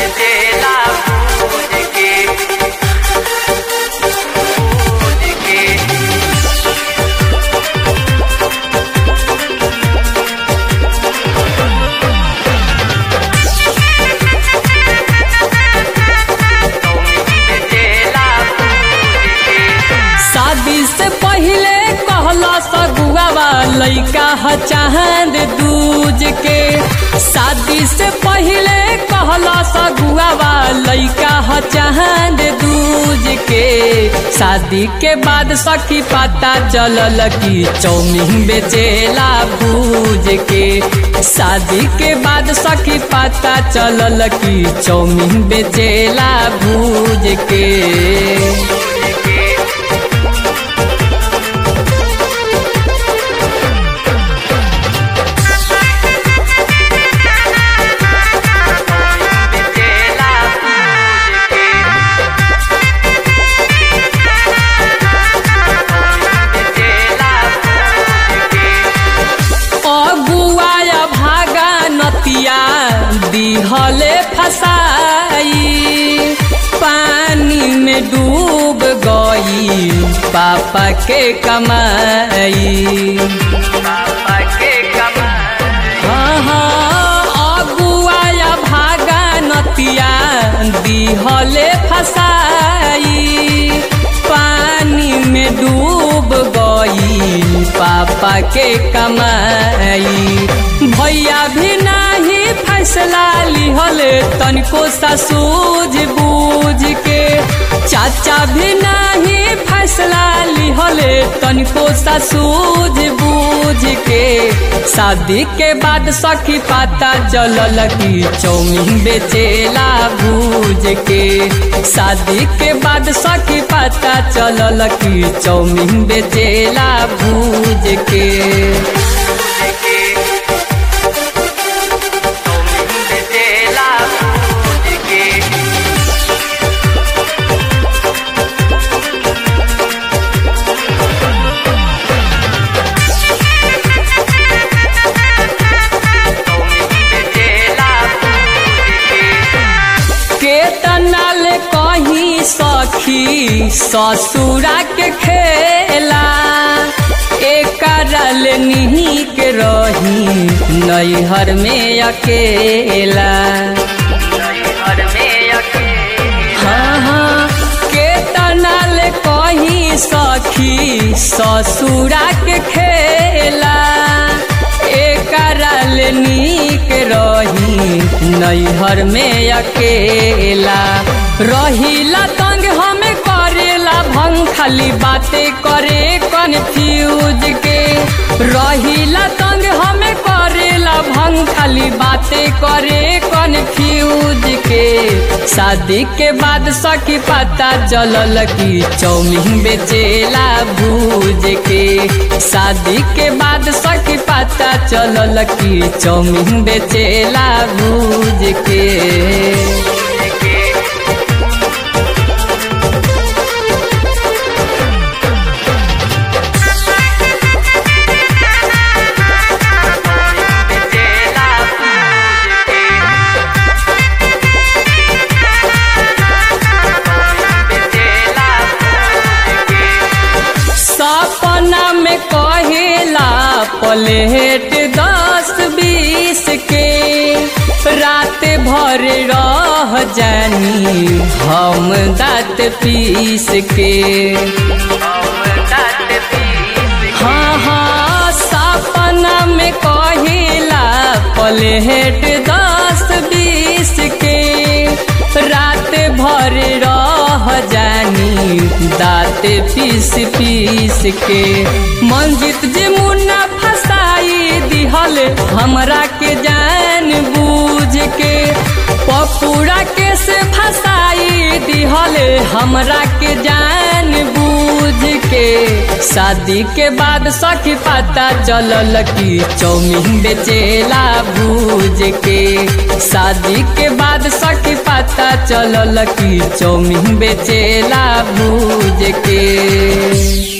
बेचेला भूज के भूज के शादी से पहले कहला सगुआवा लइका ह चांद दूज के शादी से पहले कहला सगुआवा लइका ह चांद दूज के शादी के बाद सखी पता चलल कि चौमिन बेचेला भूज के शादी के बाद सखी पता चलल कि चौमिन बेचेला भूज के बेचेला भूज के बेचेला भूज के अगुआया भागा नतिया दिहले फसाई पानी में डूब गई पापा के कमाई पापा के कमाई हाँ हाँ अगुआया भागा नतिया दिहले फसाई पानी में डूब गई पापा के कमाई भैया भी नाही फैसला लिहल तनिको सा सूझ बूझ के चाचा भी नाही फैसला लिहल तनिको सा सूझ बूझ के शादी के बाद सखी पता चलल कि चौमिन बेचेला भूज के शादी के बाद सखी पता चलल कि चौमिन बेचेला भूज के बेचेला भूज के बेचेला केतना ले कहीं सखी ससुरा के खेला एकरल निहिक रही नैहर में अकेला घर में अकेले हाँ हाँ केतना ले कहीं सखी ससुरा के खेला एकरल नीक रही नैहर में अकेला रहिला तंग हमें करेला भंग खाली बातें करे कन्फ्यूज के रहिला तंग हमें करेला भंग खाली बातें करे कन्फ्यूज के शादी के बाद सखी पता चलल कि चौमिन बेचेला भूज के शादी के बाद सखी पता चलल कि चौमिन बेचेला भूज के बेचेला भूज के बेचेला भूज के सपना में कहेला प्लेट दस बीस के रात भर रह जानी हम दाँत पीस के हाँ हाँ सपना में कहिला प्लेट दस बीस के रात भर रह जानी दाँत पीस पीस के मंजित जे मुन्ना फसाई दिहल हमरा के जान बूझ के पपूरा के से फसाई दिहल हमरा के जान बूझ के शादी के बाद सखी पता चलल कि चौमिन बेचेला भूज के शादी के बाद सखी पता चलल कि चौमिन बेचेला भूज के